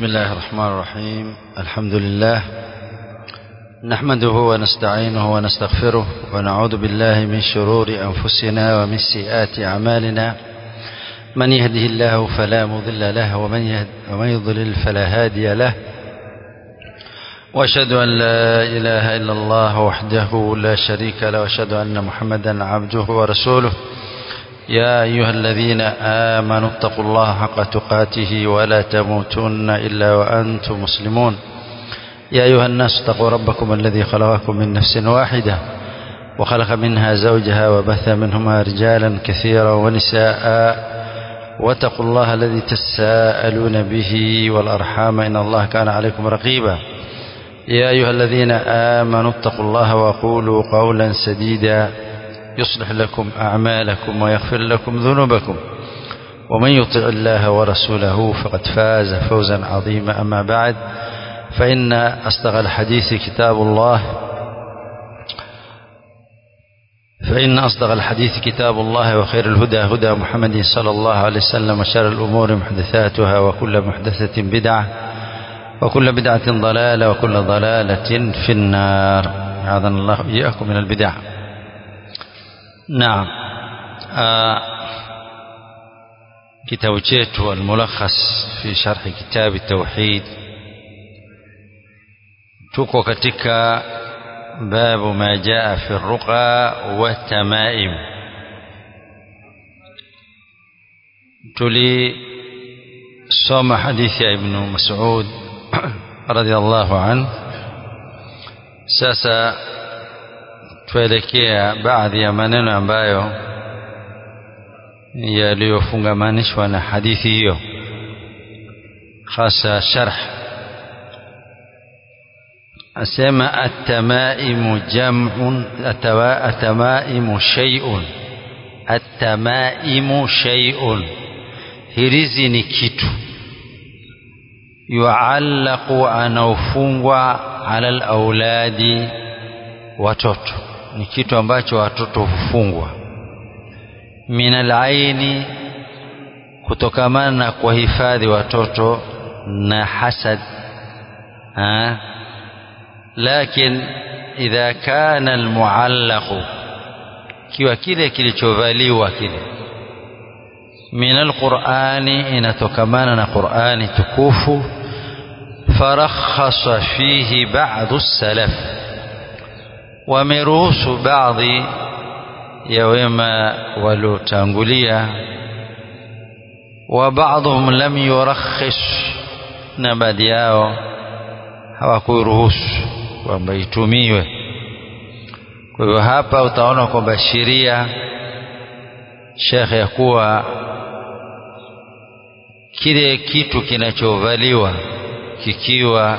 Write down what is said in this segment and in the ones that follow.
بسم الله الرحمن الرحيم الحمد لله نحمده ونستعينه ونستغفره ونعوذ بالله من شرور أنفسنا ومن سيئات أعمالنا من يهده الله فلا مضل له ومن, يهد ومن يضلل فلا هادي له واشهد أن لا إله إلا الله وحده لا شريك له واشهد أن محمدا عبده ورسوله يا أيها الذين آمنوا اتقوا الله حق تقاته ولا تموتن إلا وأنتم مسلمون يا أيها الناس اتقوا ربكم الذي خلقكم من نفس واحدة وخلق منها زوجها وبث منهما رجالا كثيرا ونساء واتقوا الله الذي تساءلون به والأرحام إن الله كان عليكم رقيبا يا أيها الذين آمنوا اتقوا الله وقولوا قولا سديدا يصلح لكم أعمالكم ويغفر لكم ذنوبكم ومن يطع الله ورسوله فقد فاز فوزا عظيما أما بعد فإن أصدق الحديث كتاب الله فإن أصدق الحديث كتاب الله وخير الهدى هدى محمد صلى الله عليه وسلم وشر الأمور محدثاتها وكل محدثة بدعة وكل بدعة ضلالة وكل ضلالة في النار أعاذنا الله إياكم من البدع نعم آه كتاب chetu الملخص في شرح كتاب التوحيد tuko katika babu ma jaa fi ruqa wa tamaim tulisoma hadithi ya ibn mas'ud radhiallahu anhu sasa tuelekea baadhi ya maneno ambayo yaliyofungamanishwa na hadithi hiyo hasa sharh asema atamaimu jam'un atamaimu shay'un atamaimu shay'un hirizi ni kitu yuallaqu anaofungwa ala alauladi watoto ni kitu ambacho watoto hufungwa min alaini kutokamana na kuwahifadhi watoto na hasad ha? lakin idha kana almuallaqu kiwa kile kilichovaliwa kile min alqurani inatokamana na qurani tukufu farakhasa fihi ba'du salaf wameruhusu baadhi ya wema waliotangulia wa baadhum lam yurakhish na baadhi yao hawakuruhusu kwamba itumiwe kwa hivyo hapa utaona kwamba sheria shekhe ya kuwa kile kitu kinachovaliwa kikiwa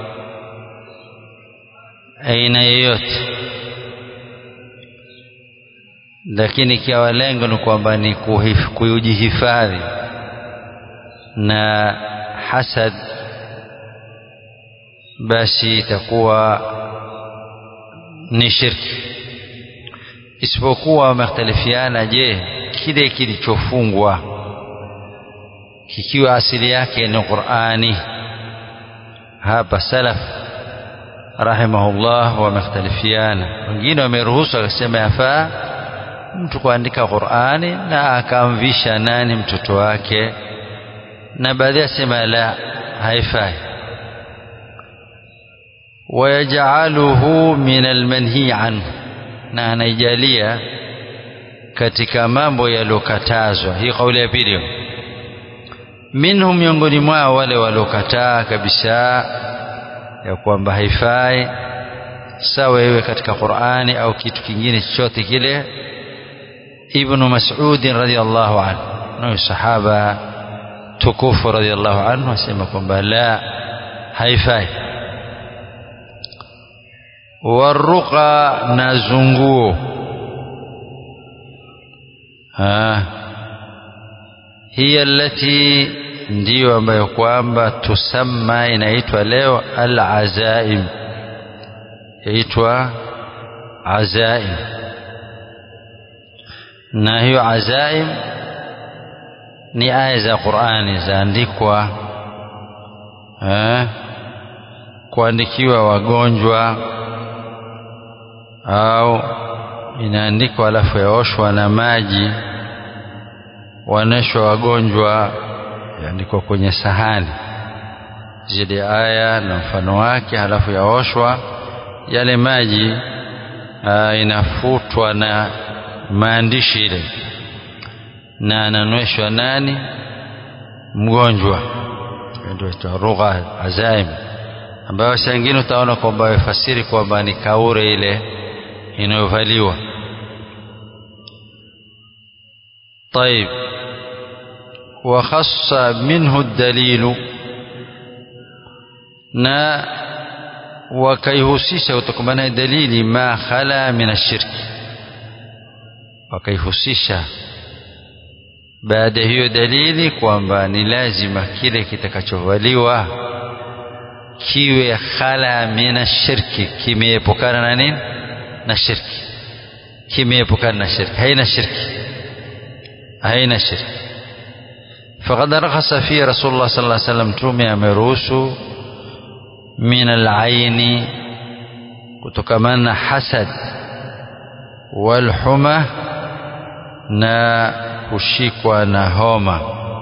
aina yoyote lakini ikiwa lengo ni kwamba ni kujihifadhi na hasad basi itakuwa ni shirki isipokuwa wamekhtalifiana je kile kilichofungwa kikiwa asili yake ni Qur'ani hapa salaf rahimahullah wamekhtalifiana wengine wameruhusu akasema yafaa mtu kuandika Qur'ani na akamvisha nani mtoto wake na baadhi asema la haifai wayajaluhu min almanhi anhu na anaijalia katika mambo yaliyokatazwa hii kauli ya pili minhum miongoni mwao wale waliokataa kabisa ya kwamba haifai sawa iwe katika Qur'ani au kitu kingine chochote kile ibn Mas'ud radhiyallahu anhu na sahaba tukufu radhiyallahu anhu asema kwamba la haifai waruqa na zunguo hiya allati ndiyo ambayo kwamba tusamma inaitwa leo al-azaim yaitwa azaim na hiyo azaim ni aya za Qur'ani zaandikwa eh, kuandikiwa wagonjwa au inaandikwa alafu yaoshwa na maji waneshwa wagonjwa yaandikwa kwenye sahani zile aya na mfano wake halafu yaoshwa yale maji aa, inafutwa na maandishi ile na ananweshwa nani mgonjwa ndio lugha azaim ambayo saa ingine utaona kwamba wafasiri kwamba ni kaure ile inayovaliwa طيب وخص منه الدليل na wakaihusisha kutokamana dalili ma khala min ashirki wakaihusisha baada hiyo dalili kwamba ni lazima kile kitakachovaliwa kiwe khala min ashirki kimeepukana na nini na shirki kimeepukana na shirki haina shirki haina shirki فقد رخص فيه رسول الله صلى الله عليه وسلم تومي ameruhusu min alaini kutokamana na hasad walhuma na kushikwa na homa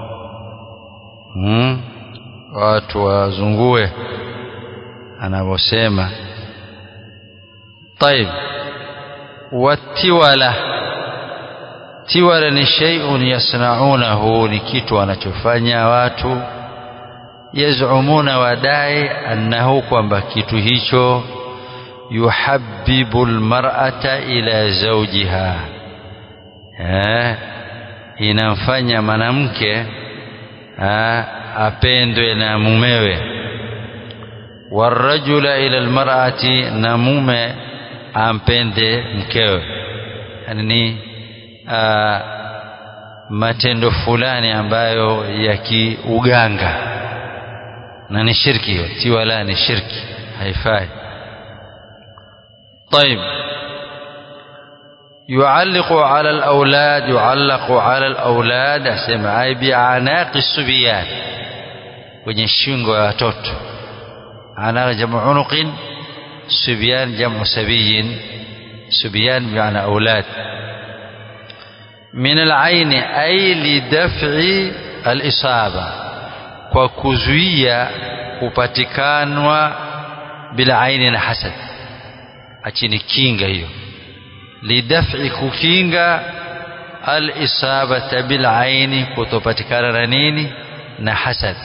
hmm? watu wazungue anavyosema طيب watiwala tiwala ni shay'un yasnaunahu ni kitu wanachofanya watu yazumuna wadai annahu kwamba kitu hicho yuhabbibu almar'ata ila zawjiha eh inamfanya mwanamke apendwe na mumewe warajula ila almar'ati na mume ampende mkewe yani ni matendo fulani ambayo ya kiuganga na ni shirki hiyo tiwala ni shirki haifai طيب يعلق على الأولاد يعلق على الأولاد أسمع أي بأعناق الصبيان kwenye shingo ya watoto ana jamu unuqin subyan jamu sabiyin subyan bi'ana aulad min al-ayn ay li daf'i al-isaba kwa kuzuia kupatikanwa bila aini na hasad achini kinga hiyo lidaf'i kukinga al-isabata bil aini kutopatikana na nini na hasad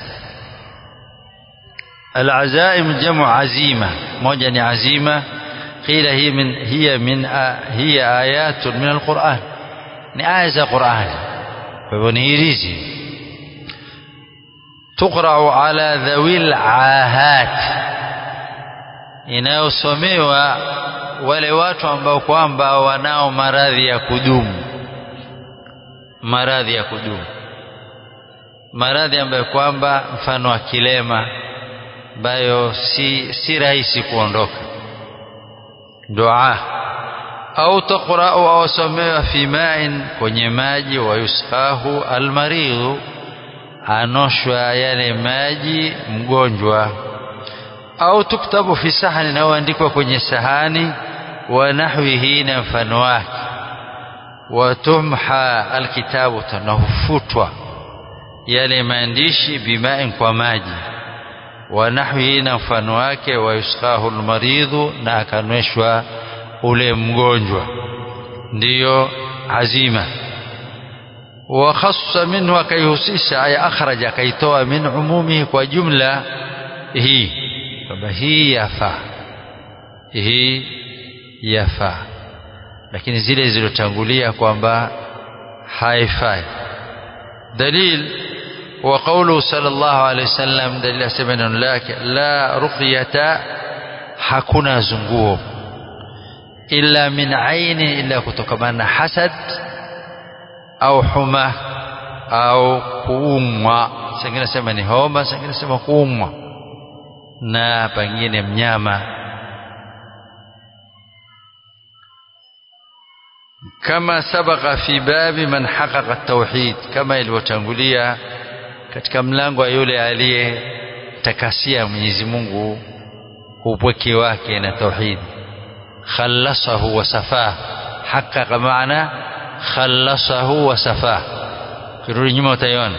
العزائم جمع عزيمة موجة عزيمة قيل هي من هي من هي آيات من القرآن آية القرآن فبنيريزي تقرأ على ذوي العاهات inayosomewa wale watu ambao kwamba wanao maradhi ya kudumu maradhi ya kudumu maradhi ambayo kwamba mfano wa kilema ambayo si, si rahisi kuondoka dua au taqra'u au somewa fi ma'in kwenye maji wa yusqahu almaridhu anoshwa yale maji mgonjwa au tuktabu fi sahani na andikwa kwenye sahani wa nahwihi na mfano wake wa tumha alkitabu tanahufutwa yale maandishi bimain kwa maji wa nahwihi na mfano wake wa yusqahu almaridhu na akanweshwa ule mgonjwa ndiyo azima wa khassa minhu akaihusisha ay akhraja akaitoa min umumihi kwa jumla hii kwamba hii yafaa hii yafaa lakini zile zilizotangulia kwamba haifai dalil wa qawlu sallallahu alayhi wasallam dalil asema neno lake la ruqyata hakuna zunguo illa min aini illa kutokamana na hasad au huma au kuumwa sengine sema ni homa sengine sema kuumwa na pengine mnyama kama sabaka fi babi man haqaqa tauhid kama ilivyotangulia katika mlango wa yule aliye takasia Mwenyezi Mungu upweke wake na tauhid khallasahu wa safah haqqaqa maana khallasahu wa safah kirudi nyuma utaiona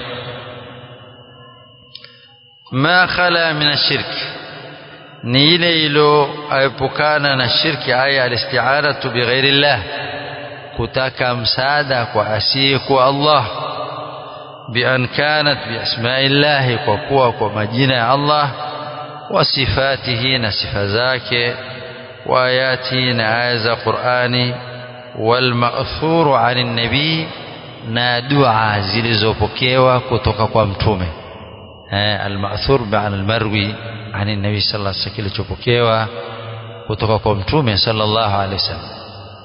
ma khala min ashirk ni ile iliyoepukana na shirki aya alisti'anatu bighairi llah kutaka msaada kwa asiyekuwa Allah بأن كانت بأسماء الله وقوة ومجينة الله وصفاته نصف ذاك وآياته نعاز قرآن والمأثور عن النبي na dua zilizopokewa kutoka kwa mtume almathur ba'an almarwi ani nabi sallallahu alaihi wasallam kilichopokewa kutoka kwa mtume sallallahu alaihi wasallam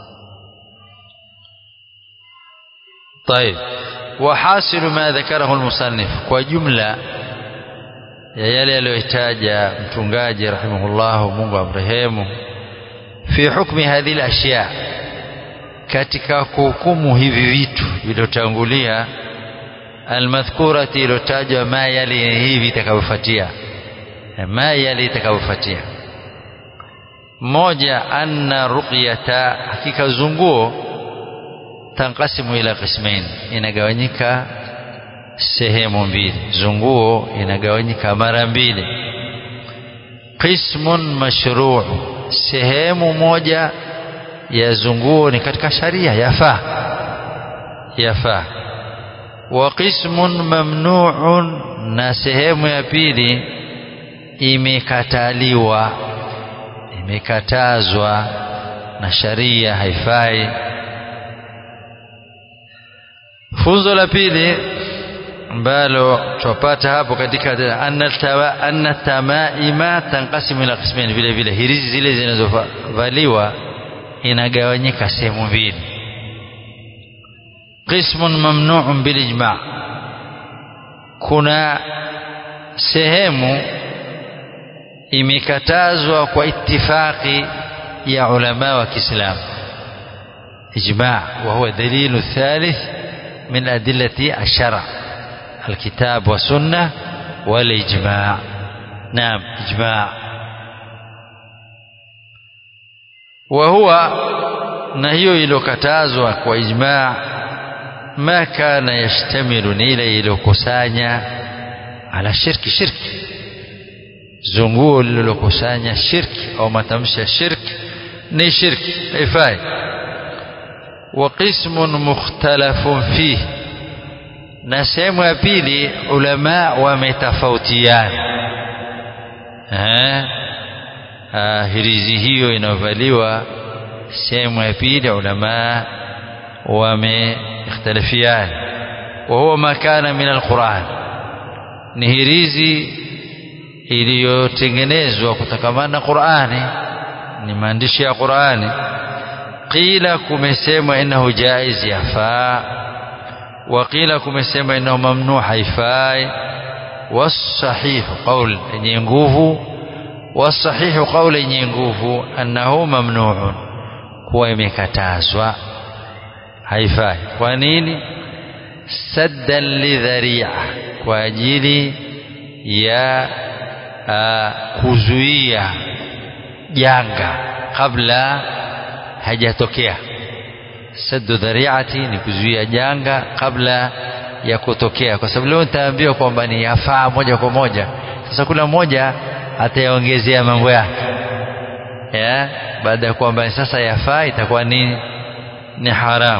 طيب وحاصل ما ذكره المصنف وجملة ya yale aliyoitaja mtungaji rahimahullah Mungu amrehemu fi hukmi hadhihi ashya katika kuhukumu hivi vitu vilivyotangulia almadhkurati iliyotajwa ma yali hivi itakavyofuatia ma yali itakavyofuatia moja anna ruqyata hakika zunguo tanqasimu ila qismain inagawanyika sehemu mbili zunguo inagawanyika mara mbili qismun mashru' sehemu moja ya zunguo ni katika sharia yafaa yafaa wa qismun mamnu'un na sehemu ya pili imekataliwa imekatazwa na sharia haifai funzo la pili ambalo tupata hapo katika anna tamaima tanqasimu ila qismain vile vile hirizi zile zinazovaliwa inagawanyika sehemu mbili qismun mamnu'un bil ijma' kuna sehemu imekatazwa kwa ittifaqi ya ulama wa Kiislamu ijma' wa huwa dalilu thalith min adillati ash-shar' الكتاب والسنة والإجماع نعم إجماع وهو نهي ilokatazwa kwa ijma ma kana yashtamilu ni ile ilokusanya ala shirki shirki zunguo lililokusanya shirki au matamshi ya shirki ni shirki haifai wa qismun mukhtalafun fihi na sehemu ya pili ulama wametofautiana hirizi hiyo inayovaliwa sehemu ya pili ulama wamekhtalifiana wa huwa makana min alquran ni hirizi iliyotengenezwa kutokamana na Qur'ani ni maandishi ya Qur'ani qila kumesemwa innahu jaiz yafaa وقيل kumesema inao mamnu haifai wasahihu qaul yenye nguvu wasahihu qaul yenye nguvu annahu mamnuun kuwa imekatazwa haifai kwa nini saddan lidharia kwa ajili ya kuzuia janga kabla hajatokea saddu dhariati ni kuzuia janga kabla ya kutokea kwa sababu leo nitaambiwa kwamba ni yafaa moja kwa moja sasa kula mmoja atayaongezea mambo yake ya baada ya kwamba sasa yafaa itakuwa ni ni haramu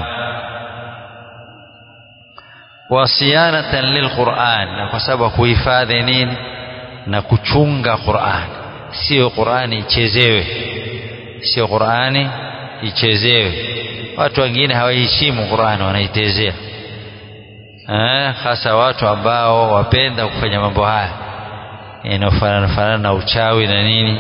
wasiyanatan lilquran na kwa sababu kuhifadhi nini na kuchunga Qur'an sio Qur'ani ichezewe sio Qur'ani ichezewe watu wengine hawaheshimu Qur'an wanaitezea eh hasa watu ambao wapenda kufanya mambo haya inafanana fanana na uchawi na nini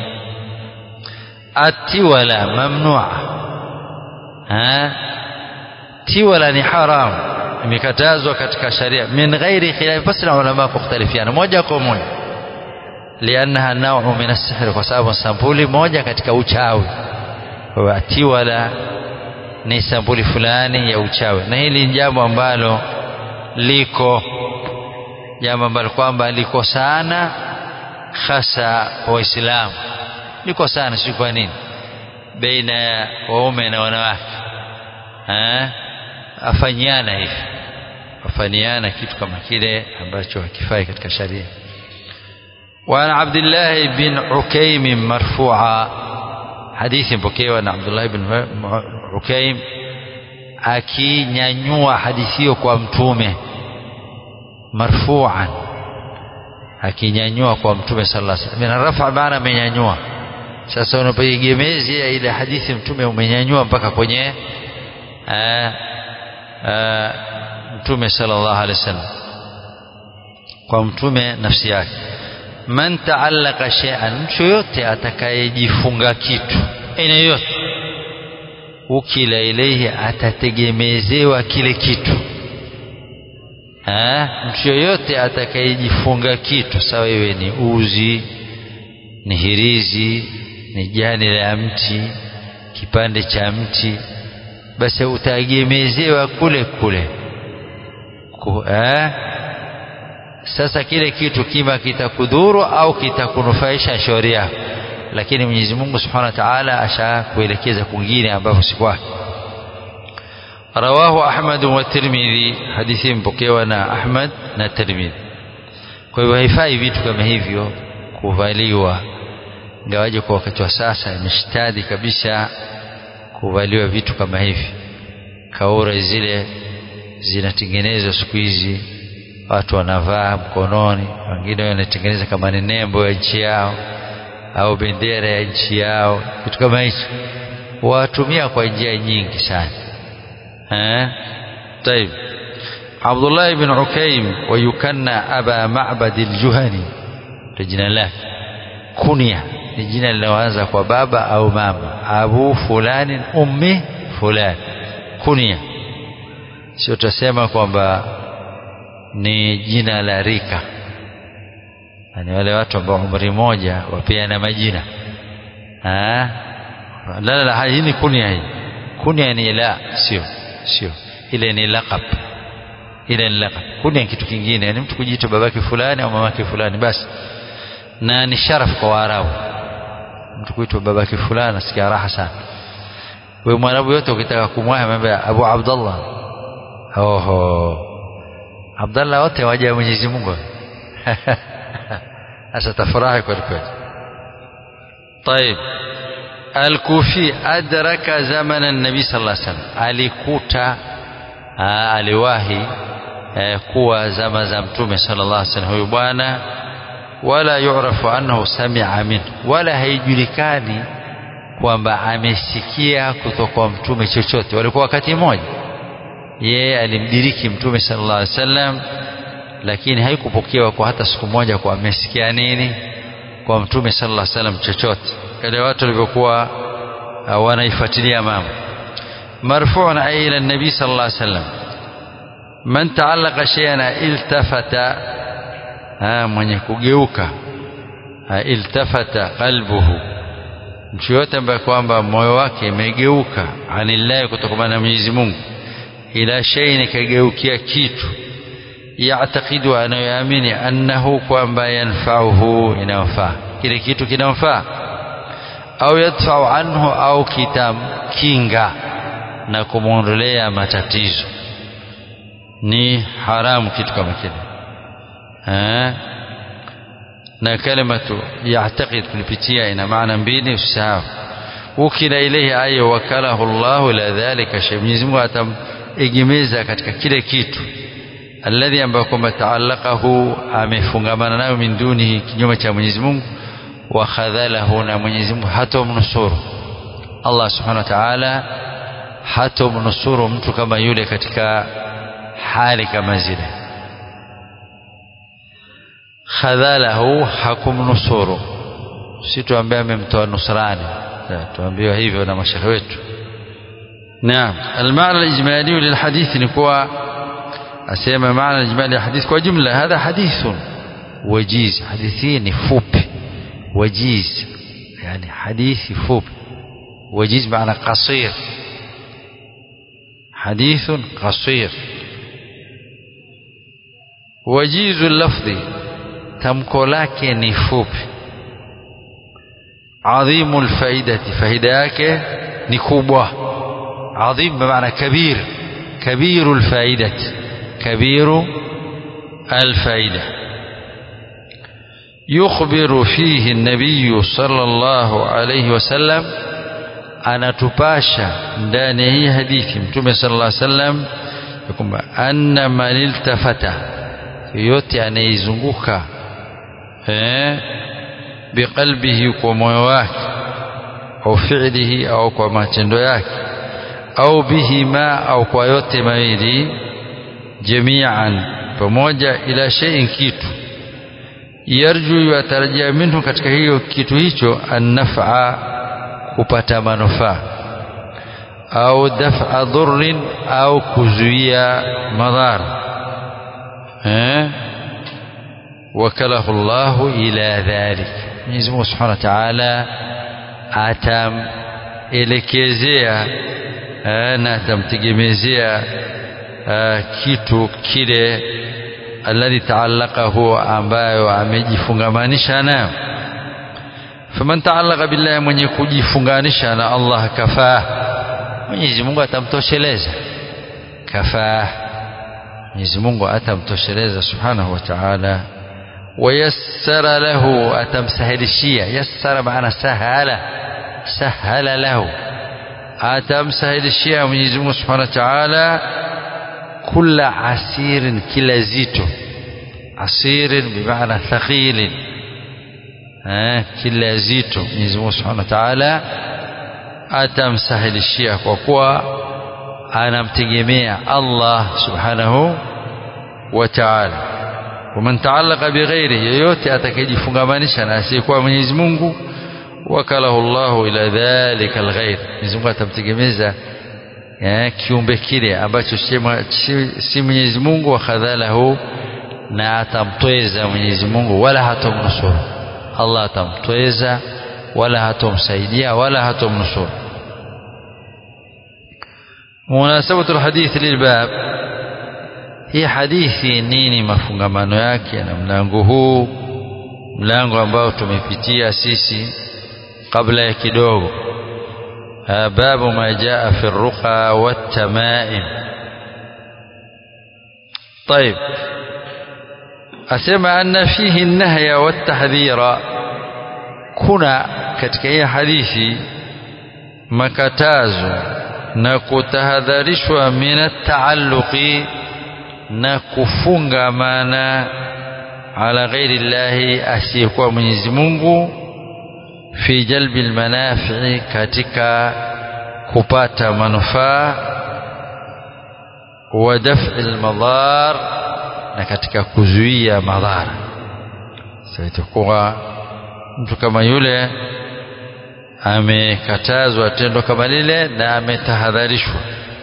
atiwala mamnua eh tiwala ni haram imekatazwa katika sharia min ghairi khilaf basi na ulama kukhtalifiana moja kwa moja liannaha naw'u min as-sihr kwa sababu sampuli moja katika uchawi wa tiwala ni sampuli fulani ya uchawi na hili ni jambo ambalo liko jambo ambalo kwamba liko sana hasa waislamu liko sana si kwa nini baina ya waume na wanawake afanyiana hivi afanyiana kitu kama kile ambacho hakifai katika sharia وعن عبد الله بن عكيم مرفوعا حديث بكيوا عن عبد الله بن عكيم akinyanyua hadithi hiyo kwa mtume marfu'an akinyanyua kwa mtume sallallahu alaihi wasallam rafa maana amenyanyua sasa unapoigemezea ile hadithi mtume umenyanyua mpaka kwenye aa, aa, mtume sallallahu alaihi wasallam kwa mtume nafsi yake man taallaka shay'an mtu yote atakayejifunga kitu aina yote ukila ilehi atategemezewa kile kitu ha? mtu yoyote atakayejifunga kitu sawa iwe ni uzi ni hirizi ni jani la mti kipande cha mti basi utaegemezewa kule kule Ku, ha? sasa kile kitu kima kitakudhuru au kitakunufaisha shauri yako lakini Mwenyezi Mungu Subhanahu wa Ta'ala ashakuelekeza kwingine ambapo si kwake rawahu Ahmad wa Tirmidhi hadithi mpokewa na Ahmad na Tirmidhi kwa hivyo haifai vitu kama hivyo kuvaliwa ingawaje kwa wakati wa sasa imeshtadi kabisa kuvaliwa vitu kama hivi kaura zile zinatengenezwa siku hizi watu wanavaa mkononi wengine wanatengeneza kama ni nembo ya nchi yao au bendera ya nchi yao kitu kama hicho watumia kwa njia nyingi sana eh طيب عبد الله بن عكيم ويكنى أبا معبد الجهني jina lake kunia ni jina linaloanza kwa baba au mama abu fulani ummi fulani kunia sio tutasema kwamba ni jina la rika ni wale watu ambao umri moja wapeana majina ah la la hii ni kunia hii kunia ni la sio sio ile ni laqab ile ni laqab kunia ni kitu kingine ni mtu kujiita babake fulani au mamake fulani basi na ni sharaf kwa Waarabu mtu kuitwa babake fulani asikia raha sana wewe mwarabu yote ukitaka kumwaha mambo Abu Abdullah oho Abdallah wote waja Mwenyezi Mungu sasa tafurahi kweli kweli طيب الكوفي أدرك زمن النبي صلى الله عليه وسلم alikuta aliwahi kuwa zama za mtume sallallahu alaihi wasallam huyu bwana wala yu'rafu annahu sami'a min wala haijulikani kwamba amesikia kutoka kwa mtume chochote walikuwa wakati mmoja yeye alimdiriki mtume sallallahu alaihi wasallam lakini haikupokewa kwa hata siku moja kwa amesikia nini kwa mtume sallallahu alaihi wasallam chochote kale watu walivyokuwa uh, wanaifuatilia mambo marfu'un ila nabii sallallahu alaihi wasallam man ta'allaqa shay'an iltafata ha, mwenye kugeuka ha, iltafata qalbuhu mtu yote ambaye kwamba moyo wake imegeuka anillahi kutokana na Mwenyezi Mungu ila shay'in kageukia kitu yaatakidu anayoamini annahu kwamba yanfauhu inamfaa kile kitu kinamfaa au yadfau anhu au kitamkinga na kumwondolea matatizo ni haramu kitu kama kile na kalimatu yaatakid kulipitia ina maana mbili usisahau ukila ilayhi ayo wakalahu Allah ila dhalika shay Mwenyezi Mungu atamegemeza katika kile kitu alladhi ambayo kwamba taallaqahu amefungamana nayo min dunihi kinyume cha Mwenyezi Mungu wa khadhalahu na Mwenyezi Mungu hatomnusuru Allah subhanahu wa ta'ala hatomnusuru mtu kama yule katika hali kama zile khadhalahu hakumnusuru si tuambie amemtoa nusrani tuambiwa hivyo na mashekhe wetu naam المعنى الإجمالي للحديث نكوى أسيما معنى الإجمالي للحديث كوى جملة هذا حديث وجيز حديثين فوب وجيز يعني حديث فوب وجيز معنى قصير حديث قصير وجيز اللفظ tamko lake ni fupi adhimul faidati faida yake ni kubwa adhim maana kabir kabirul faidati kabiru الفائدة يخبر فيه النبي صلى الله عليه وسلم anatupasha ndani ya hii hadithi mtume sallallahu alaihi wasallam kwamba anna man iltafata yote anaizunguka eh biqalbihi kwa moyo wake au fi'lihi au kwa matendo yake au bihima au kwa yote mawili jami'an pamoja ila shay'in kitu yarju yatarajia minhu katika hiyo kitu hicho annafa kupata manufaa au daf'a dhurrin au kuzuia madhara eh wakalahu Allahu ila dhalik Mwenyezi Mungu Subhanahu wa Ta'ala atamelekezea na atamtegemezea kitu kile alladhi taallaqahu ambayo amejifungamanisha nayo faman taallaqa billahi mwenye kujifunganisha na Allah kafaa Mwenyezi Mungu atamtosheleza kafaa Mwenyezi Mungu atamtosheleza subhanahu wa ta'ala wayassara lahu atamsahilishia yassara maana sahala sahala lahu atamsahilishia Mwenyezi Mungu subhanahu wa ta'ala kula asirin kila zito asirin bimaana thaqilin eh kila zito Mwenyezi Mungu Subhanahu wa Ta'ala atamsahilishia kwa kuwa anamtegemea Allah Subhanahu wa Ta'ala waman ta'allaqa bighairi yoyote atakayejifungamanisha na asiyekuwa Mwenyezi Mungu wakalahu Allahu ila dhalika alghair Mwenyezi Mungu atamtegemeza kiumbe kile ambacho si Mwenyezi Mungu wakhadhalahu na atamtweza Mwenyezi Mungu wala hatomnusuru Allah atamtweza wala hatomsaidia wala hatomnusuru munasabatu alhadith lilbab hii hadithi nini mafungamano yake na mlango huu mlango ambao tumepitia sisi kabla ya kidogo باب ما جاء في الرقى والتمائم طيب أسمع أن فيه النهي والتحذير كنا katika hii hadithi makatazo na kutahadharishwa min taalluqi na kufungamana ala ghairi llahi asiyekuwa Mwenyezi Mungu fi jalbi almanafi'i katika kupata manufaa wa daf'i almadar na katika kuzuia madhara sasa itakuwa mtu kama yule amekatazwa tendo kama lile na ametahadharishwa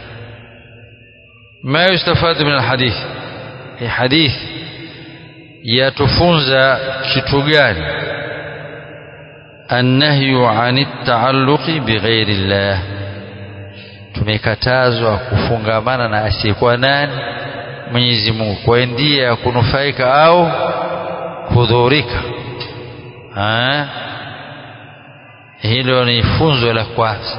ma yustafadu min alhadith hii hadith yatufunza kitu gani النهي عن التعلق بغير الله tumekatazwa kufungamana na asiyekuwa nani Mwenyezi Mungu kwa ndia ya kunufaika au kudhurika hilo ni funzo la kwanza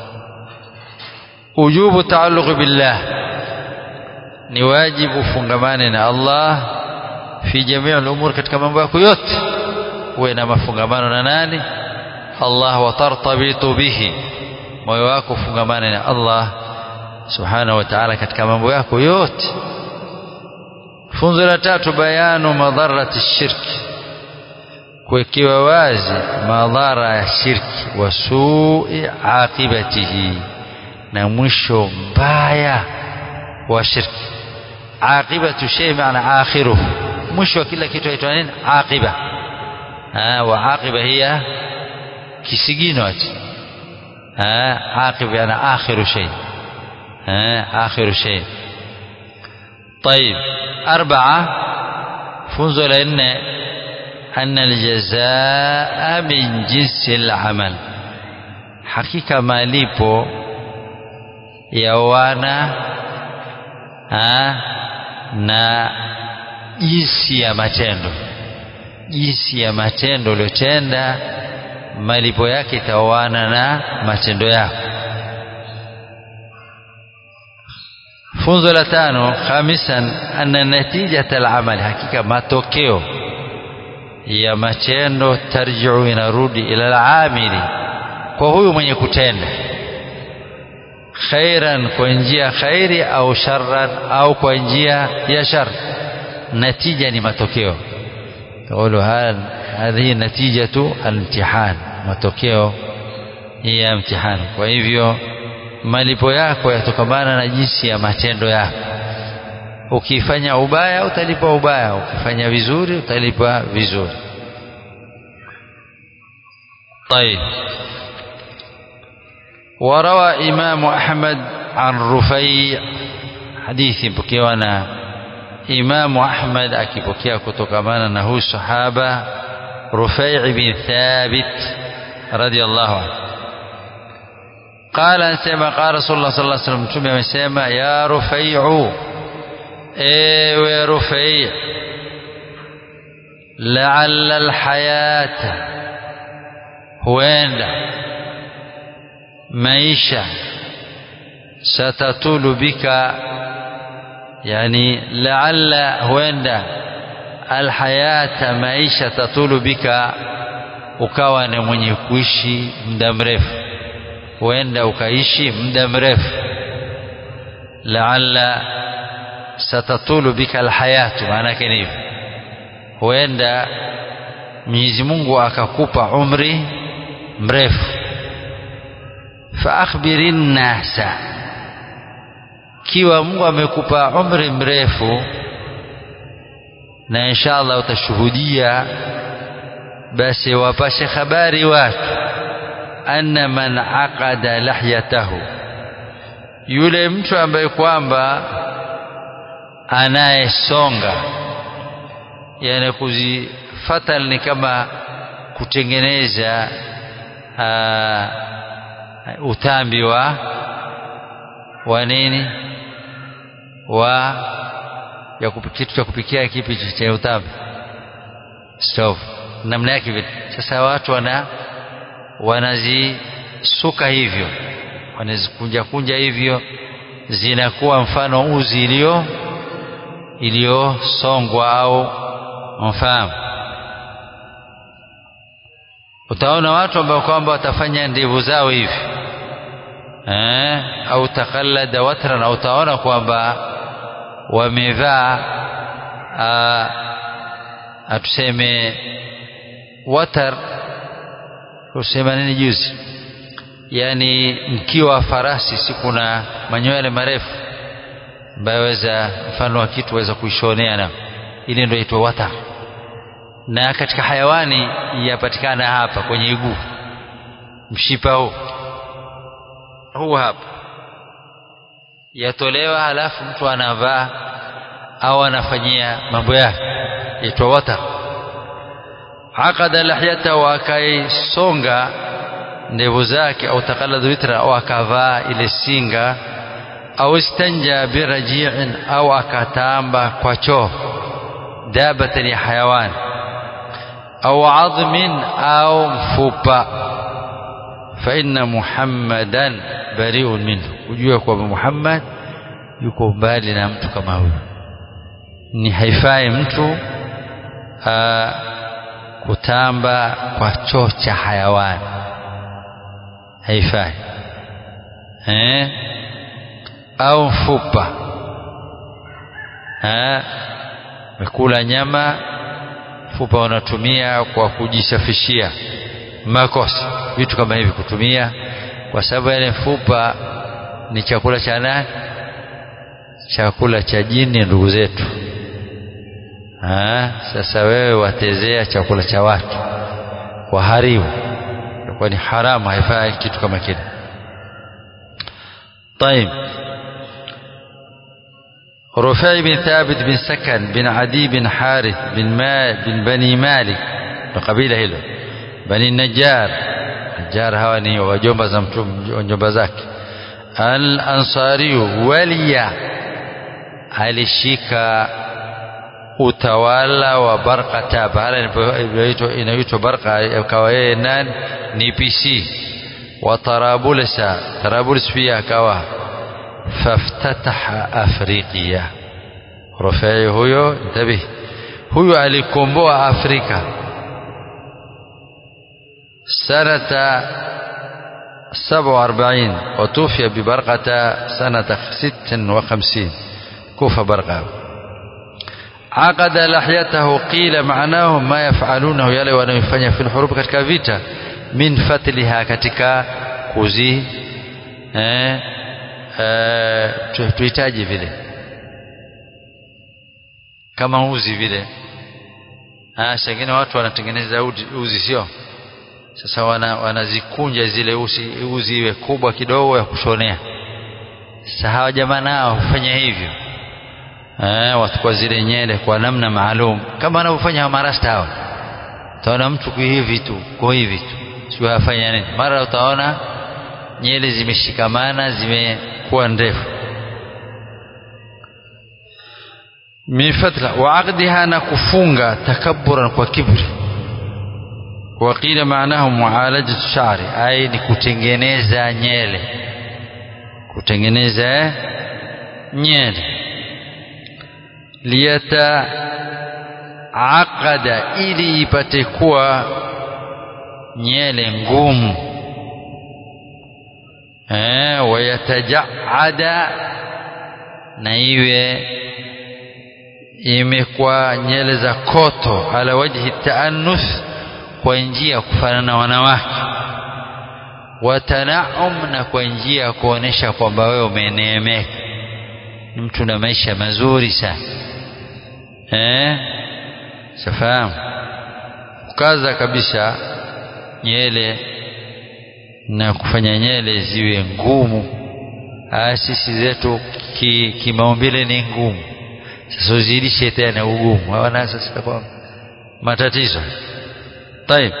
ujubu taalluq billah ni wajibu fungamane na Allah fi jamii al-umur katika mambo yako yote uwe na mafungamano na nani Allah wa tartabitu bihi moyo wako fungamane na Allah subhanahu wa ta'ala katika mambo yako yote funzo la tatu bayanu madharati shirki kuwekewa wazi madhara ya shirki wa su'i aqibatihi na mwisho mbaya wa shirki aqibatu shay maana akhiruhu mwisho wa kila kitu aitwa nini aqiba wa aqiba hiya kisigino ati aqiba yana akhiru shay akhiru shay طيب أربعة فنزل لأن أن الجزاء من جنس العمل حقيقة malipo ya wana na jinsi ya matendo jinsi ya matendo uliotenda malipo yake itaoana na matendo yako funzo la tano khamisan anna natijata al-amal hakika matokeo ya matendo tarjiu inarudi ila al-amili kwa huyu mwenye kutenda khairan kwa njia khairi au sharran au kwa njia ya shar natija ni matokeo تقولوا هذه نتيجة الامتحان matokeo ya mtihani kwa hivyo malipo yako yatokamana na jinsi ya matendo yako ukifanya ubaya utalipa ubaya ukifanya vizuri utalipa vizuri طيب وروى إمام أحمد عن رفيع حديث بكيوانا إمام أحمد أكيبكيا كتوكمانا نهو الصحابة رفيع بن ثابت رضي الله عنه قال سيما قال رسول الله صلى الله عليه وسلم تمي سيما يا رفيع ايوه رفيع لعل الحياة huenda maisha satatulu bika yani laalla huenda alhayata maisha tatulu bika ukawa ni mwenye kuishi muda mrefu huenda ukaishi muda mrefu laalla satatulu bika alhayatu maana yake ni hivyo huenda Mwenyezi Mungu akakupa umri mrefu faakhbirin nasa kiwa Mungu amekupa umri mrefu na inshallah utashuhudia basi wapashe habari watu anna man aqada lahyatahu yule mtu ambaye kwamba anayesonga yani kuzifatal ni kama kutengeneza uh, utambi wa wa nini wa ya kitu cha kupikia kipi cha utambi stove namna yake vile sasa watu wana wanazisuka hivyo wanazikunja kunja hivyo zinakuwa mfano uzi iliyo iliyosongwa au mfahamu utaona watu ambao kwamba watafanya ndevu zao hivi eh, au takallada watran au utaona kwamba wamevaa atuseme watar kusema nini juzi yani mkiwa wa farasi si kuna manywele marefu ambayo weza mfano wa kitu waweza kuishonea nao ile ndio itwa watar na katika hayawani yapatikana hapa kwenye iguu mshipa huu huu hapa yatolewa halafu mtu anavaa au anafanyia mambo yake yaitwa watar aqada lahyatahu akaisonga ndevu zake au taqallada witra au akavaa ile singa au istanja biraji'in au akatamba kwa choo dabatan ya hayawani au adhmin au mfupa fa inna muhammadan bari'un minhu ujue kwamba Muhammad yuko mbali na mtu kama huyo ni haifai mtu aa, kutamba kwa choo cha hayawani haifai eh? au mfupa eh? mekula nyama mfupa unatumia kwa kujisafishia makosa vitu kama hivi kutumia kwa sababu yale mfupa ni chakula cha nani chakula cha jini ndugu zetu ha? sasa wewe watezea chakula cha watu waharibu kwa ni haramu haifai kitu kama kile طيب رفيع بن ثابت بن سكن بن عدي بن حارث بن ما بن بني مالك قبيله hilo بني النجار نجار hawa ni wajomba za mtume wajomba zake al-ansari waliya alishika utawala wa Barqata bahala inaitwa Barqa akawa yeye nani ni PC wa Tarabulsa Tarabuls pia akawa faftataha Afriqiya Rufai huyo intabih huyo alikomboa Afrika sanata 47 وتوفي ببرقة سنة 56 كوفة برقة عقد لحيته قيل معناه ما يفعلونه يلي wanayofanya في الحروب katika vita min fatliha katika kuzi eh, eh tuhitaji vile kama uzi vile ah sengine watu wanatengeneza uzi sio sasa wana, wanazikunja zile uzi, uzi iwe kubwa kidogo ya kushonea sasa hawa jamaa nao hufanya hivyo eh, wachukua zile nyele kwa namna maalum kama wanavyofanya marasta hao utaona mtu kwa hivi tu kwa hivi tu sio afanya nini mara utaona nyele zimeshikamana zimekuwa ndefu min fatla wa aqdiha na kufunga takabburan kwa kibri وقيل معناه معالجة الشعر أي نكتنجنeza nyele kutengeneza nyele liyataaqada ili ipate kuwa nyele ngumu eh wayatajaada na iwe imekuwa nyele za koto ala wajhi taannuth kwa njia ya kufanana na wanawake watanaum na kwa njia ya kuonesha kwamba wewe umeneemeka ni mtu na maisha mazuri sana eh safahamu kukaza kabisa nyele na kufanya nyele ziwe ngumu sisi zetu kimaumbile ki ni ngumu sasa uzidishe tena ugumu hawana sasa kwa matatizo طيب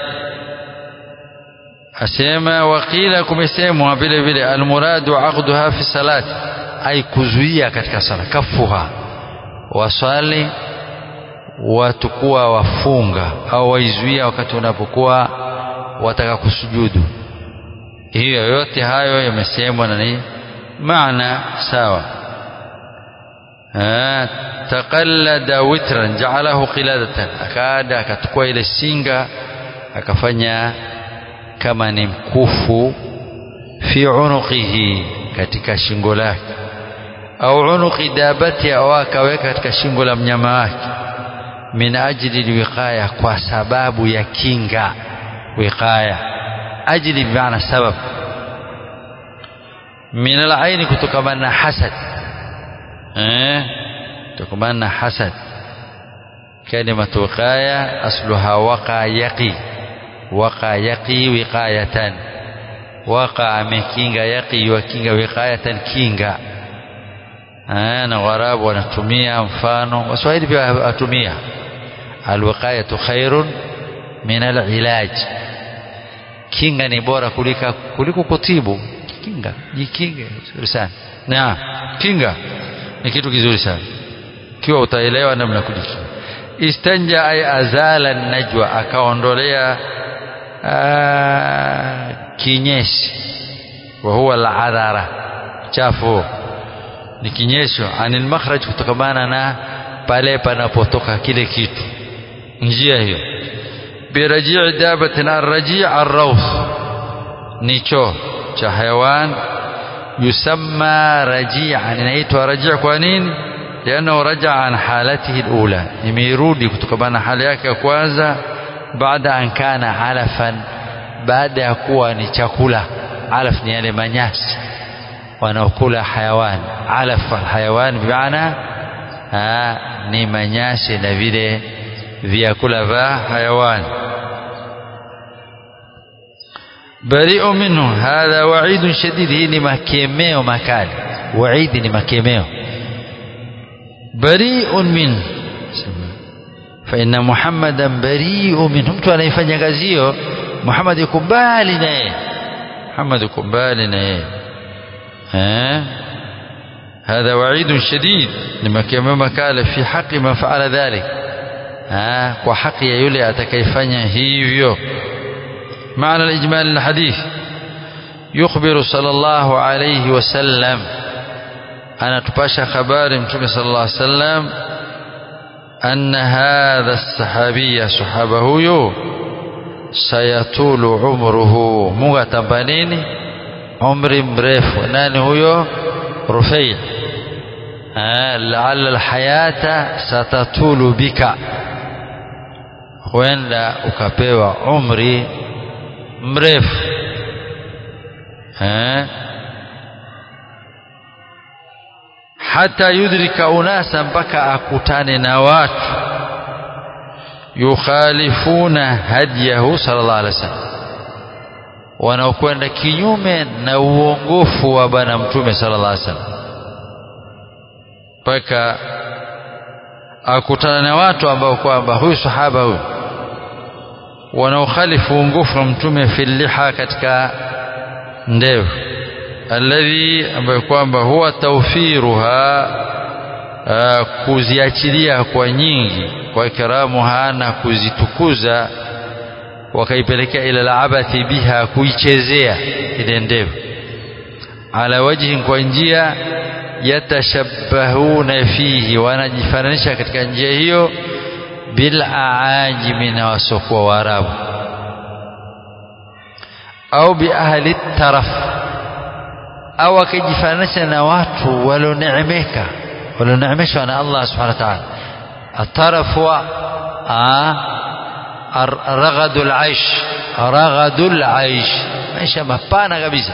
asema wakila kumesemwa vile vile almuradu aqduha fi salat ay kuzuia katika sala kafuha waswali watakuwa wafunga au waizuia wakati unapokuwa wataka kusujudu hiyo yote hayo yamesemwa na ni maana sawa taqallada witran ja'alahu qiladatan akada akachukua ile singa akafanya kama ni mkufu fi unuqihi katika shingo lake au unuqi dabati au akaweka katika shingo la mnyama wake min ajli alwiqaya kwa sababu ya kinga wiqaya ajli bimaana sabab min alaini kutokamana na hasad eh kutokamana na hasad كلمة وقاية أصلها وقع يقي وقع يقي وقاية وقع من كينغا يقي وكينغا وقاية كينغا أنا غراب ونتمية مفانو وسوائل بها أتمية الوقاية خير من العلاج kinga ni bora kulika kuliko kutibu kinga jikinge vizuri sana na kinga ni kitu kizuri sana kiwa utaelewa namna kujikinga istanja ay azala najwa akaondolea kinyesi wa huwa al-adhara chafu ni kinyesho anil makhraj kutokamana na pale panapotoka kile kitu njia hiyo birajii dabatin arraji arrawth ni choo cha hayawan yusamma raji'an inaitwa raji' kwa nini لأنه رجع عن حالته الأولى يميرودي kutokana hali yake ya kwanza baada an kana alafan baada ya kuwa ni chakula alaf ni yale manyasi wanaokula hayawan alaf alhayawan bimaana ni manyasi na vile vyakula vya hayawan bari'u minhu hadha wa'idun shadid hii ni makemeo makali wa'idi ni makemeo bari'un min fa inna muhammadan bari'u minhu mtu anayefanya kazi hiyo Muhammad yuko mbali na yeye Muhammad yuko mbali na yeye eh هذا وعيد شديد لما كما قال في حق من فعل ذلك ها وحق يولي atakayefanya hivyo معنى الإجمال الحديث يخبر صلى الله عليه وسلم أنا تباشى خبار متوم صلى الله عليه وسلم أن هذا الصحابي صحابه يو سيطول عمره مغتبنين عمر مrefu nani huyo رفيع آه لعل الحياة ستطول بك huenda ukapewa umri mrefu eh hata yudrika unasa mpaka akutane na watu yukhalifuna hadiyahu sallallahu alaihi wasallam wanaokwenda kinyume na uongofu wa bwana mtume sallallahu alaihi wasallam mpaka akutana na watu ambao kwamba huyu sahaba huyu wanaokhalifu uongofu wa mtume filiha katika ndevu alladhi ambayo kwamba huwa tawfiruha kuziachilia kwa nyingi kwa ikramuha na kuzitukuza wakaipelekea ila labathi biha kuichezea ile ndevu ala wajhi kwa njia yatashabbahuna fihi wanajifananisha katika njia hiyo bil aajimi na wasokuwa waarabu au bi ahli taraf au akijifananisha na watu walioneemeka walioneemeshwa na Allah subhanahu wa ta'ala ataraf wa raghadul aish raghadul aish maisha mapana kabisa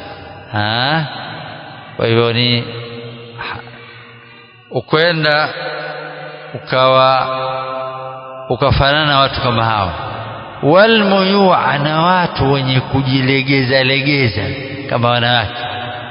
kwa hivyo ni ukwenda ukawa ukafanana na watu kama hao walmuyua na watu wenye kujilegeza legeza kama wanawake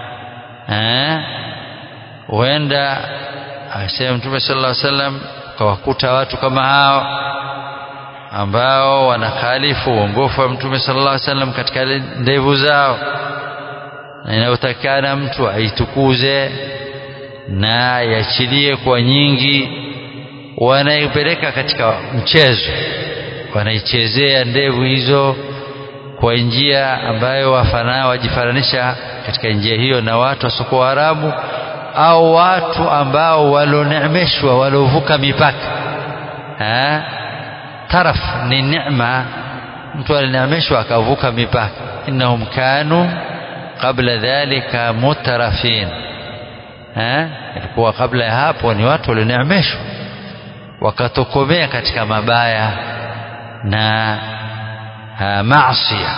huenda asema mtume sallallahu alaihi wasallam ukawakuta watu kama hao ambao wanakhalifu uongofu wa mtume sallallahu alaihi wasallam katika ndevu zao na inayotakana mtu aitukuze na yachilie kwa nyingi wanaipeleka katika mchezo wanaichezea ndevu hizo kwa njia ambayo wafana wajifananisha katika njia hiyo na watu wasiokuwa Waarabu au watu ambao walioneemeshwa waliovuka mipaka ha? taraf ni neema mtu alineemeshwa akavuka mipaka innahum kanu qabla dhalika mutarafin ilikuwa kabla ya hapo ni watu walioneemeshwa wakatokomea katika mabaya na maasiya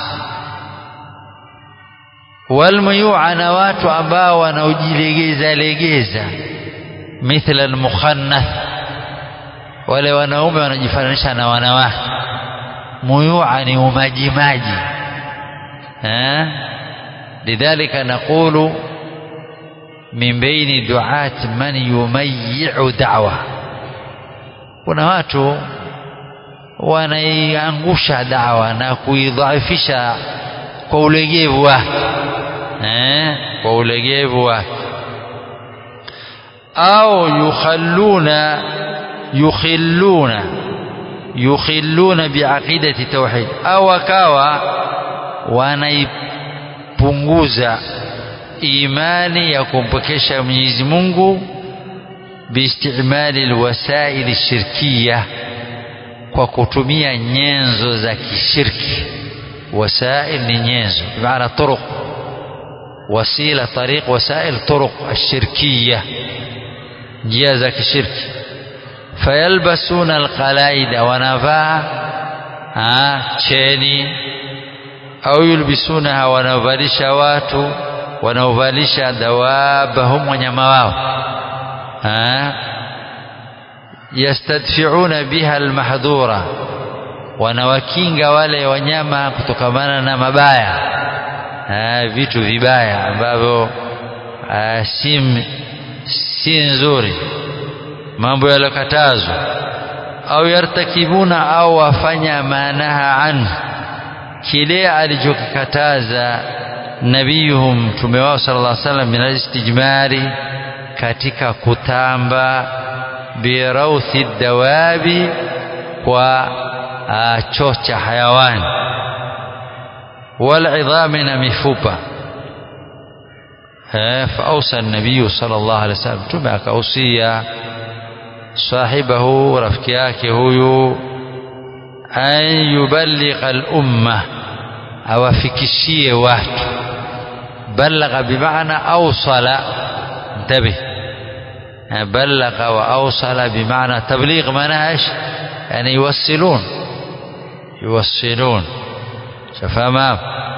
walmuyua na watu ambao wanaojilegeza legeza mithla almukhannath wale wanaume wanajifananisha na wanawake muyua ni umajimaji lidhalika naqulu min baini duat man yumayiu da'wa kuna watu wanaiangusha dawa na kuidhaifisha kwa ulegevu wake eh, kwa ulegevu wake au yukhalluna yukhilluna yukhilluna biaqidati tauhid au akawa wanaipunguza imani ya kumpokesha Mwenyezi Mungu biistimali alwasail shirkiyah kwa kutumia nyenzo za kishirki wasail ni nyenzo bimaana turuq wasila tariq wasail turuq ashirkiya njia za kishirki fayalbasuna alqalaida wanavaa cheni au yulbisunaha wanaovalisha watu wanaovalisha dawabahum wanyama wao yastadfiuna biha almahdhura wanawakinga wale wanyama kutokamana na mabaya ha, vitu vibaya ambavyo si si nzuri mambo yaliyokatazwa au yartakibuna au wafanya maanaha anhu kile alichokikataza nabiyuhum mtume wao sallallahu alaihi wasallam min alistijmari katika kutamba birauthi dawabi kwa uh, choo cha hayawani walidhami na mifupa فأوصى النبي صلى الله عليه وسلم ثم أكأوصي صاحبه رفكياك هو أن يبلغ الأمة أو فكشية وات بلغ بمعنى أوصل انتبه بلغ وأوصل بمعنى تبليغ مناش يعني يوصلون يوصلون شفاهم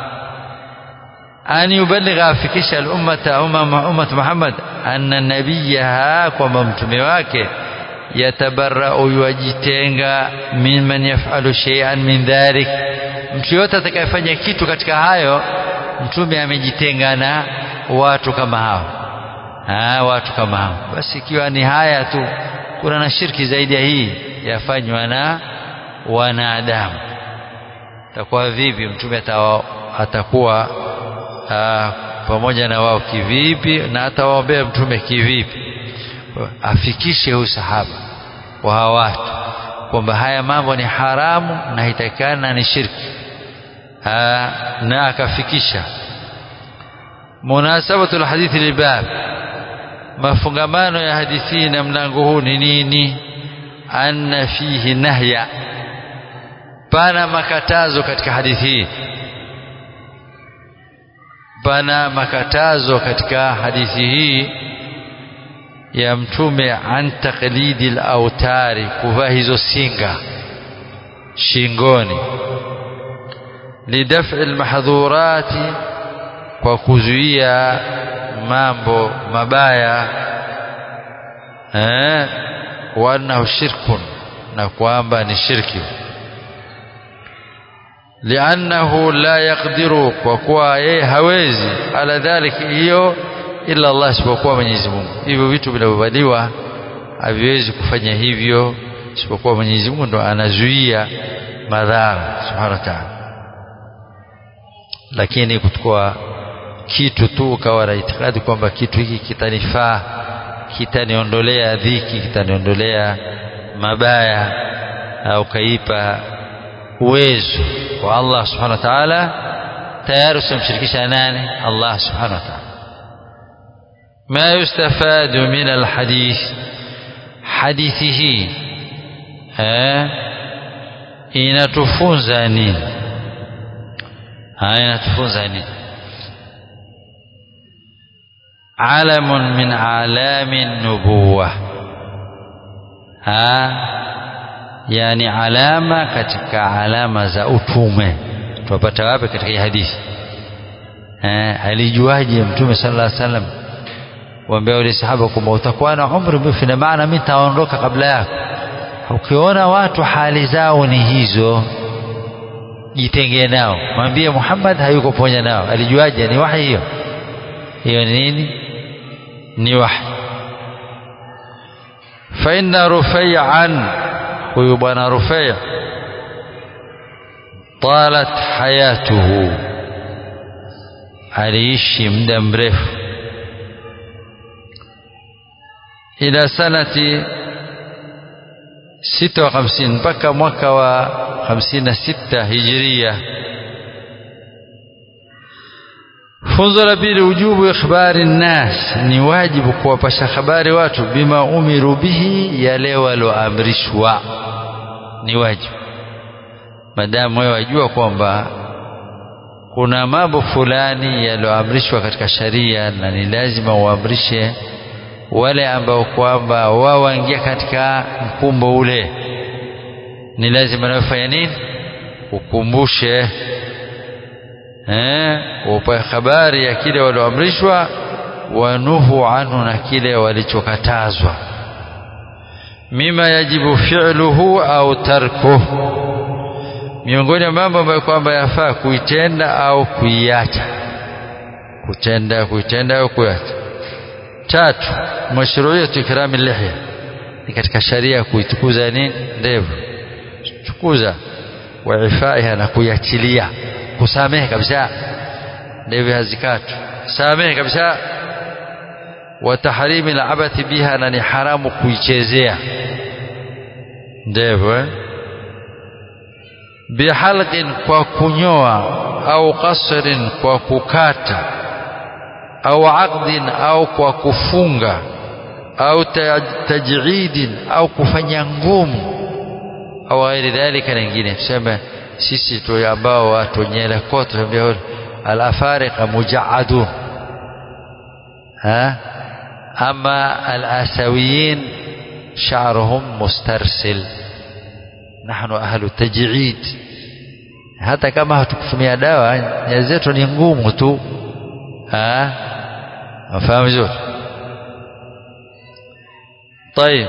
أن يبلغ أفكش الأمة أمة, أمة محمد أن نبيها كما متمواك يتبرأ يوجitenga ممن يفعل شيئا من ذلك mtu yote atakayefanya kitu katika hayo mtume amejitenga na watu kama hao ha, watu kama hao basi ikiwa ni haya tu kuna na shirki zaidi ya hii yafanywa na wanadamu takuwa vipi mtume atakuwa Aa, pamoja na wao kivipi na atawaombea mtume kivipi afikishe huyu sahaba wa hawa watu kwamba haya mambo ni haramu na haitakikana ni shirki Aa, na akafikisha munasabatu lhadithi libab mafungamano ya hadithi na mlango huu ni nini anna fihi nahya pana makatazo katika hadithi hii pana makatazo katika hadithi hii ya mtume an taqlidi al-autari kuvaa hizo singa shingoni lidaf'i al-mahdhurati kwa kuzuia mambo mabaya eh wa annahu shirkun na kwamba ni shirki liannahu la yaqdiru kwa kuwa yeye hawezi ala dhalik hiyo illa Allah isipokuwa Mwenyezi Mungu hivyo vitu vinavyovaliwa haviwezi kufanya hivyo isipokuwa Mwenyezi Mungu ndo anazuia madhara subhanahu wa ta'ala lakini kuchukua kitu tu ukawa na itikadi kwamba kitu hiki kitanifaa kitaniondolea dhiki kitaniondolea mabaya au kaipa uwezo kwa Allah subhanahu wa ta'ala tayari usimshirikisha nani Allah subhanahu wa ta'ala ما يستفاد من الحديث حديثه ها inatufunza nini haya inatufunza nini alamun min alami nubuwa ha yani alama katika alama za utume tupata wapi katika hii hadithi eh alijuaje mtume sallallahu alaihi wasallam waambia wale sahaba kwamba utakuwa na umri mrefu na maana mimi nitaondoka kabla yako ukiona watu hali zao ni hizo jitengee nao mwambie Muhammad hayuko pamoja nao alijuaje ni wahi hiyo hiyo ni nini ni wahi fa inna rufai'an huyu bwana rufai' talat hayatuhu aliishi muda mrefu ila sanati sita wa hamsini mpaka mwaka wa hamsini na sita hijiria funzo la pili ujubu ikhbari nnas ni wajibu kuwapasha habari watu bima umiru bihi yale walioamrishwa ni wajibu madamu wewe wajua kwamba kuna mambo fulani yaliyoamrishwa katika sharia na ni lazima uamrishe wale ambao kwamba wao waingia katika mkumbo ule ni lazima nafanya nini ukumbushe eh upe habari ya kile walioamrishwa wanuhu anhu na kile walichokatazwa mima yajibu fi'luhu au tarkuhu miongoni mwa mambo ambayo kwamba yafaa kuitenda au kuiacha kutenda kuitenda au kuiacha tatu mashruiyatu ikrami lihya ni katika sharia kuitukuza nini ndevu tukuza wa ifaiha na kuiachilia kusamehe kabisa ndevu hazikatu samehe kabisa wa tahrimi al-abathi biha na ni haramu kuichezea ndevu eh? bihalqin kwa kunyoa au qasrin kwa kukata au aqdin au kwa kufunga au tajidin au kufanya ngumu au ghairi dhalika na nyingine tuseme sisi tu ambao watu nyele kote tunaambia al-afariqa mujaadun ha ama al-asawiyin sha'ruhum mustarsil nahnu ahlu taj'id hata kama hatukutumia dawa nyayo zetu ni ngumu tu ah wafahamu vizuri طيب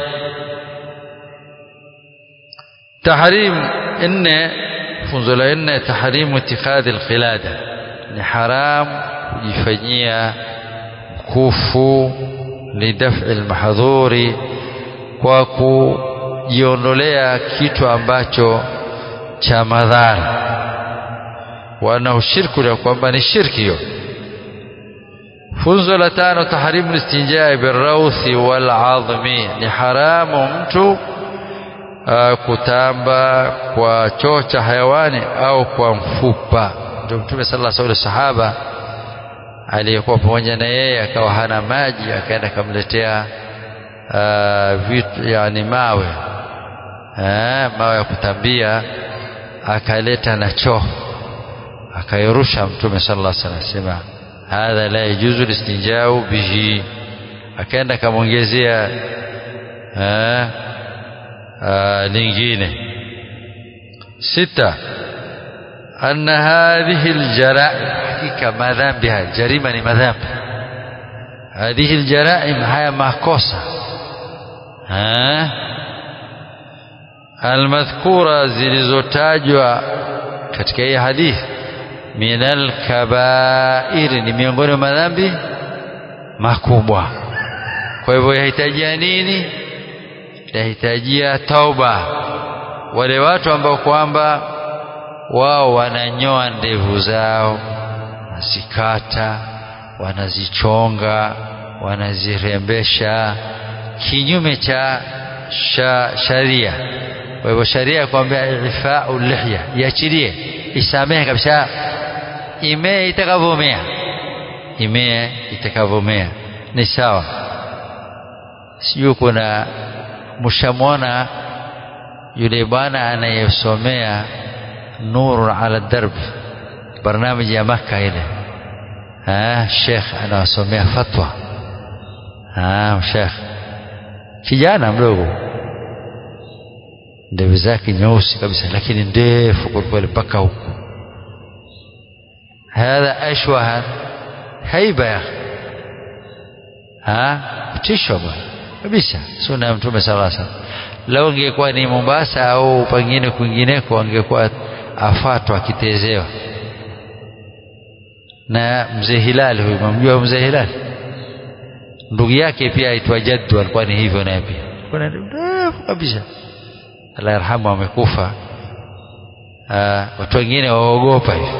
تحريم ان funzo la nne tahrimu itikadhi alqilada ni haram kujifanyia mkufu lidaf'i almahdhuri kwa kujiondolea kitu ambacho cha madhara wana ushirku ya kwamba ni shirki hiyo funzo la tano tahrimu istinjai birrawthi wal azmi ni haramu mtu uh, kutamba kwa choo cha hayawani au kwa mfupa ndio mtume sallallahu alaihi wasallam sahaba aliyekuwa pamoja na yeye akawa hana maji akaenda akamletea uh, vitu yani mawe eh, mawe ya kutambia akaleta na choo akairusha mtume sallallahu alaihi wasallam sema hadha la yajuzu listinjau bihi akaenda akamwongezea eh, uh, lingine sita أن هذه الجرائم حقيقة مذنبها جريمة مذنب هذه الجرائم هي makosa ها المذكورة zilizotajwa katika hii hadithi min alkabair ni miongoni mwa madhambi makubwa kwa hivyo yahitajia nini yahitajia tauba wale watu ambao kwamba wao wananyoa ndevu zao wanazikata wanazichonga wanazirembesha kinyume cha sha, sharia kwa hivyo sharia kwambia ifau lihya iachilie isamehe kabisa imee itakavyomea imee itakavyomea ni sawa sijui kuna mshamwona yule bwana anayesomea nurun ala darb barnamiji ya maka ile ah sheikh anawasomea fatwa ah sheikh kijana mdogo ndevu zake nyeusi kabisa lakini ndefu kwelikweli mpaka huku hadha ashwaha haiba ya kutishwa bwana kabisa sunna ya mtume sala salam lau ingekuwa ni mombasa au pengine kwingineko angekuwa afatwa akitezewa na mzee hilali huyu mamjua mzee hilali ndugu yake pia aitwa jaddu alikuwa ni hivyo naye pia ndefu kabisa Allah yarhamu amekufa watu wengine waogopa hivi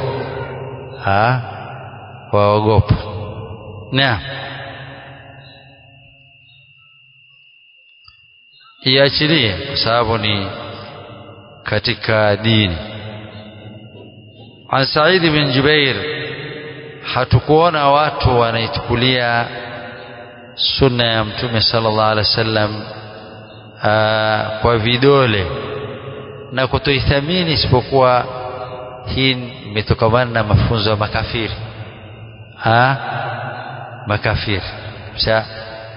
waogopa naam iachilie kwa sababu ni katika dini an Said bin Jubair hatukuona watu wanaichukulia sunna ya mtume sallallahu alaihi wasallam kwa vidole na kutoithamini isipokuwa hii imetokamana na mafunzo ya makafiri ha makafiri Msa,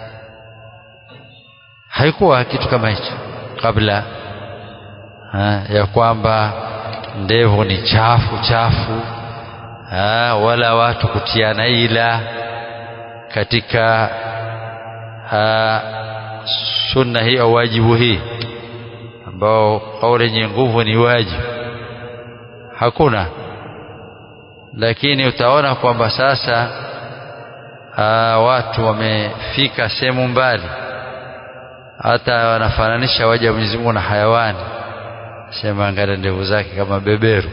haikuwa kitu kama hicho kabla ha, ya kwamba ndevu ni chafu chafu ha, wala watu kutiana ila katika ha, sunna hii au wajibu hii ambao kauli yenye nguvu ni wajibu hakuna lakini utaona kwamba sasa aa, watu wamefika sehemu mbali hata wanafananisha waja Mwenyezi Mungu na hayawani sema angalia ndevu zake kama beberu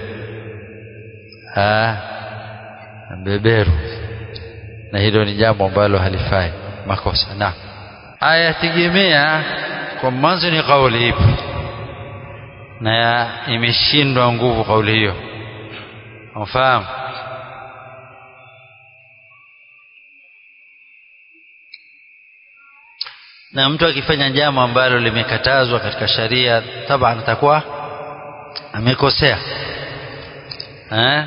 ah beberu na hilo ni jambo ambalo halifai makosa na ayategemea kwa mwanzo ni kauli ipi na imeshindwa nguvu kauli hiyo unafahamu na mtu akifanya jambo ambalo limekatazwa katika sharia taban atakuwa amekosea eh?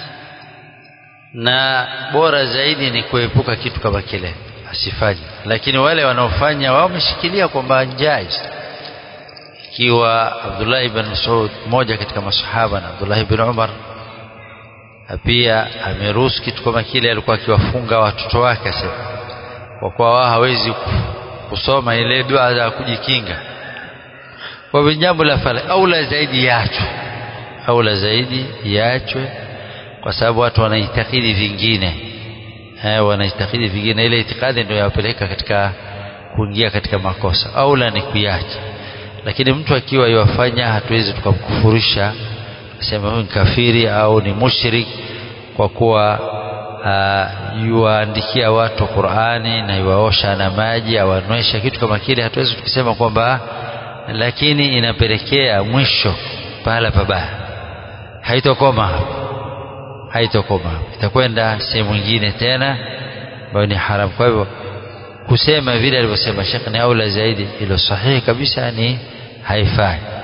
na bora zaidi ni kuepuka kitu kama kile asifanye lakini wale wanaofanya wao wameshikilia kwamba jaiz ikiwa Abdullah ibn Mas'ud mmoja katika masahaba na Abdullah ibn Umar pia ameruhusu kitu kama kile alikuwa akiwafunga watoto wake asema kwa kuwa wao hawezi kusoma ile dua za kujikinga kwa hivyo jambo la fala aula zaidi yaachwe aula zaidi yaachwe kwa sababu watu wanaitakidi vingine eh, wanaitakidi vingine ile itikadi ndio yawapeleka katika kuingia katika makosa aula ni kuiacha lakini mtu akiwa yafanya hatuwezi tukamkufurisha sema huyu ni kafiri au ni mushrik kwa kuwa uh, yuwaandikia watu Qur'ani na yuwaosha na maji awanywesha kitu kama kile hatuwezi tukisema kwamba lakini inapelekea mwisho pahala pabaya haitokoma haitokoma itakwenda sehemu nyingine tena ambayo ni haram kwa hivyo kusema vile alivyosema Sheikh ni aula zaidi ilo sahihi kabisa ni haifai